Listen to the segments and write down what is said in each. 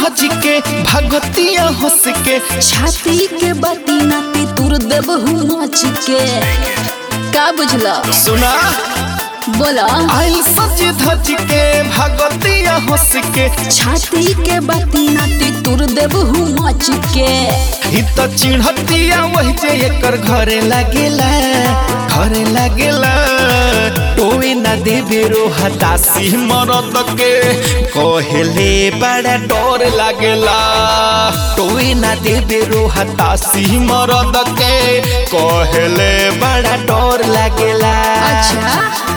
धज के भगतिया हंस के छाती के बाती नाती तुर देब मच के का बुझला सुना बोला आइल सज धज के भगतिया हंस के छाती के बाती नाती तुर देब मच के ही तो चिढ़तिया वही जे एकर घरे लागेला घरे लागेला टोए ना देबे रो हतासी मरद के कहेले बड़ा डर लागेला टोए ना देबे रो हतासी मरद के कहेले बड़ा डर लागेला अच्छा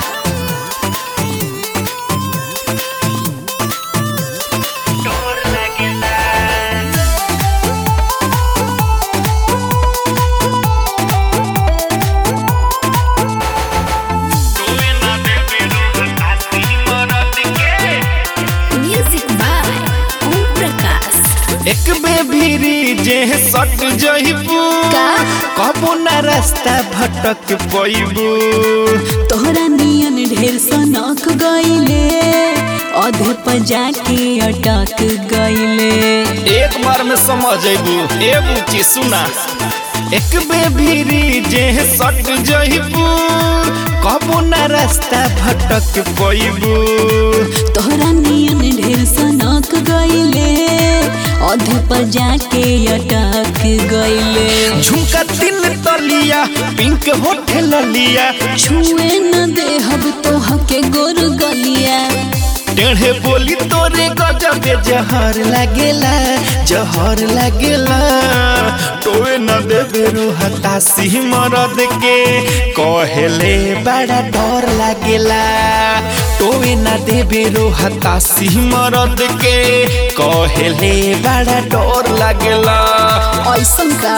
म्यूजिक बाय ओम प्रकाश एक बे भीरी जे सट जइबू का? कबो ना रास्ता भटक पइबू तोहरा नियन ढेर सनक गईले अधे पर जाके अटक गईले एक बार में समझ अबू ए बुची सुना एक बे भीरी जे सट जइबू कबो ना रास्ता भटक पइबू तोहरा नियन ढेर सनक गईले अधे पर जाके अटक गईले झुमका तिल तलिया पिंक होठल लिया छुए न देहब तोह के गोर गलिया टेढ़े बोली तोरे गजबे जहर लागेला जहर लागेला टोए न देबे रो हतासी मरद के कहेले बड़ा डर लागेला टोए न देबे रो हतासी मरद के कहेले बड़ा डर लागेला ऐसन का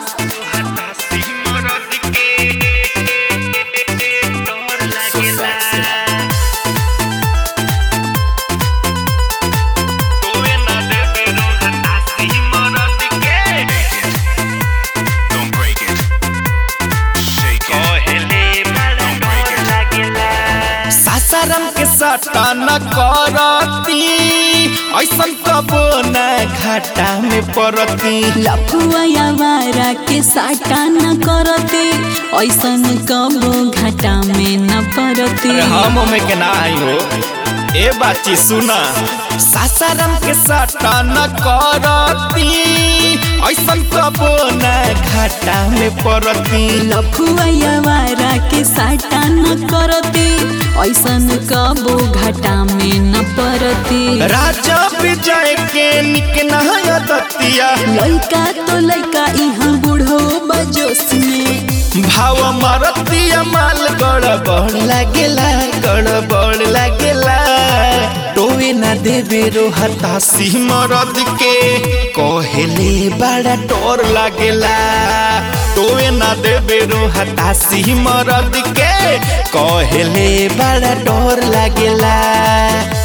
Don't break it. Shake it. Don't break it. Sasaram के साटा न करती ऐसन कबो न घाटा में पड़ती लफुआ यावारा के साटा न करते ऐसन कबो घाटा में न पड़ते अरे हम में के ना आई हो ए बाची सुना सासाराम के साटा न करती ऐसन कबो न घाटा में पड़ती लफुआ यावारा के साटा न करते ऐसन कबो घाटा में न पड़ते राजा विजय के निक नहाया दतिया लइका तो लइका यहाँ बूढ़ो बजोस में भाव मारतिया माल गड़बड़ लागेला गड़बड़ लागेला टोए ना देबे रो हतासी मरद के कहेले बड़ा डर लागेला टोए ना देबे रो हतासी मरद के कहेले बड़ा डर लागेला